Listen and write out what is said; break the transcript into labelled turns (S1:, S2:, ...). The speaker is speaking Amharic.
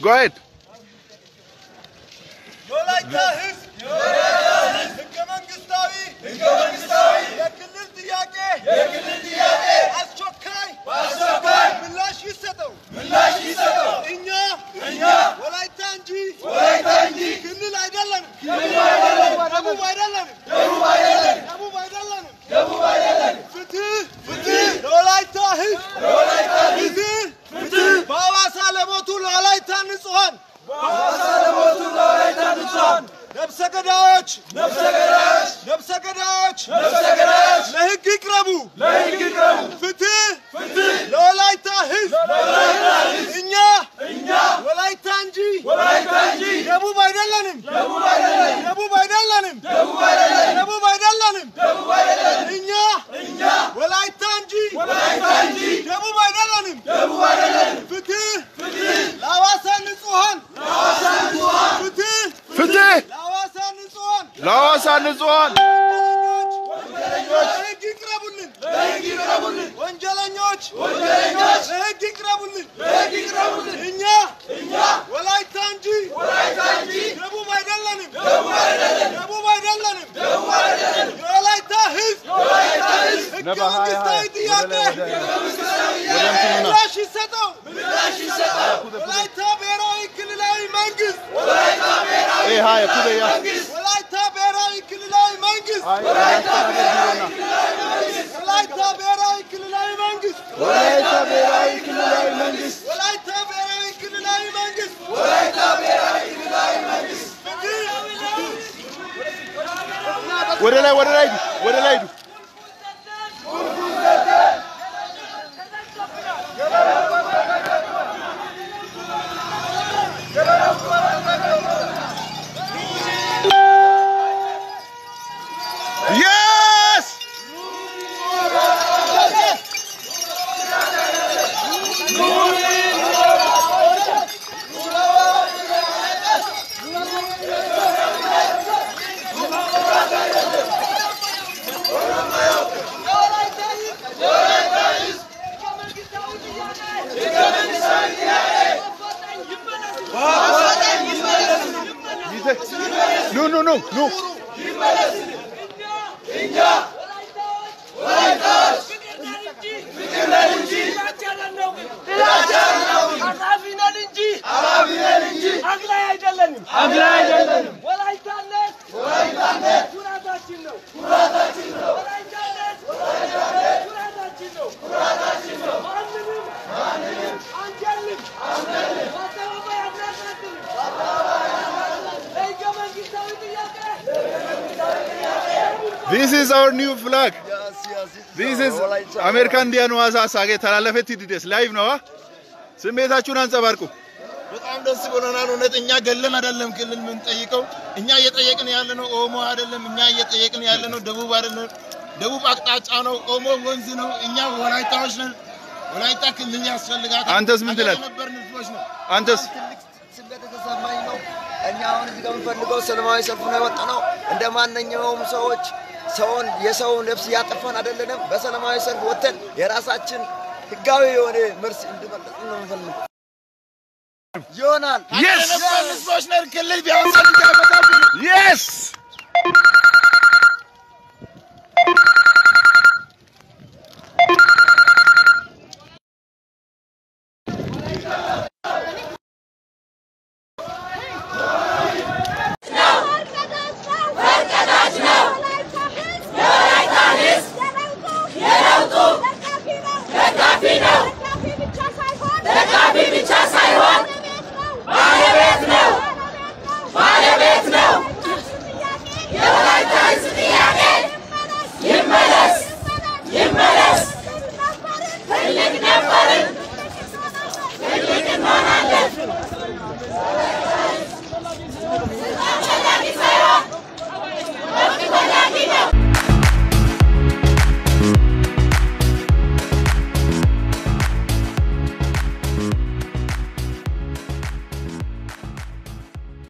S1: Go ahead.
S2: የወላይታ ህዝብ ህገ መንግስታዊ የክልል ጥያቄ አስቸኳይ ምላሽ ይሰጠው እኛ ወላይታ እንጂ ክልል አይደለንም ደቡብ አይደለንም ደቡብ አይደለንም ፍትህ ለወላይታ ህዝብ ፍትህ በሐዋሳ ለሞቱ ለወላይታ ንጹሐን ነፍሰ ገዳዮች ነፍሰ ገዳዮች ለህግ ይቅረቡ ፍትህ ለወላይታ ህዝብ እኛ ወላይታ እንጂ ደቡብ አይደለንም ደቡብ አይደለንም ደቡብ አይደለንም እኛ ወላይታ እንጂ ደቡብ አይደለንም ፍትህ ለሐዋሳ ንጹሐን ፍትህ
S1: ፍትህ
S2: ለሐዋሳ ንጹሐን
S1: ለሐዋሳ ንጹሐን
S2: ለህግ ይቅረቡልን ወንጀለኞች ለህግ ይቅረቡልን እኛ ወላይታ እንጂ ደቡብ አይደለንም ደቡብ አይደለንም የወላይታ ህዝብ ህገ
S1: ነባ ሀያ
S2: መንግስታዊ
S1: ሀያ ወደ
S2: ጥያቄ
S1: ላይ ወደ ወደ እንትኑ ና።
S2: ምላሽ ይሰጠው ወላይታ ብሔራዊ ክልላዊ መንግስት
S1: ይሄ ሀያ ኩደያ
S2: ወላይታ ብሔራዊ ክልላዊ መንግስት
S1: አይ አስተዳደር ቢሮና
S2: ወላይታ ብሔራዊ ክልላዊ መንግስት
S1: ወላይታ ብሔራዊ ክልላዊ መንግስት
S2: ወላይታ ብሔራዊ ክልላዊ መንግስት
S1: ወደ ላይ ወደ ላይ ሂዱ ወደ ላይ ሂዱ Yes! ኑ ኑ ኑ ኑ
S3: አግላይ አይደለንም። አግላይ አይደለንም። ወላይታነት ወላይታነት ኩራታችን ነው። ኩራታችን ነው። ወላይታነት ወላይታነት ኩራታችን ነው። ኩራታችን ነው። ማንንም ማንንም አንጀልም አንጀልም በአደባባይ አናሳድርም። ለህገ መንግስታዊ ጥያቄ
S1: This is our new flag. This is አሜሪካን እንዲያኑ ዋሳ ተላለፈት ዲደስ ላይቭ ነው። ስሜታችሁን አንጸባርቁ።
S4: በጣም ደስ ብሎናል። እውነት እኛ ገለን አይደለም ክልል የምንጠይቀው እኛ እየጠየቅን ያለ ነው ኦሞ አይደለም። እኛ እየጠየቅን ያለ ነው ደቡብ አይደለም። ደቡብ አቅጣጫ ነው፣ ኦሞ ወንዝ ነው። እኛ ወላይታዎች ነን። ወላይታ ክልል ያስፈልጋታል።
S1: አንተስ ምን ትላለህ?
S4: የነበርን ህዝቦች ነው።
S1: አንተስ
S5: ትልቅ ስሜት የተሰማኝ ነው። እኛ አሁን እዚህ ጋር የምንፈልገው ሰላማዊ ሰልፍ ነው የወጣ ነው። እንደ ማንኛውም ሰዎች ሰውን የሰውን ነፍስ እያጠፋን አይደለንም። በሰላማዊ ሰልፍ ወጥተን የራሳችን ህጋዊ የሆነ መልስ እንድመለስ ነው የምንፈልገው። ይሆናል
S1: Yes!
S4: የነበርን ህዝቦች ነን። ክልል ቢያንስ እንዳይመጣብን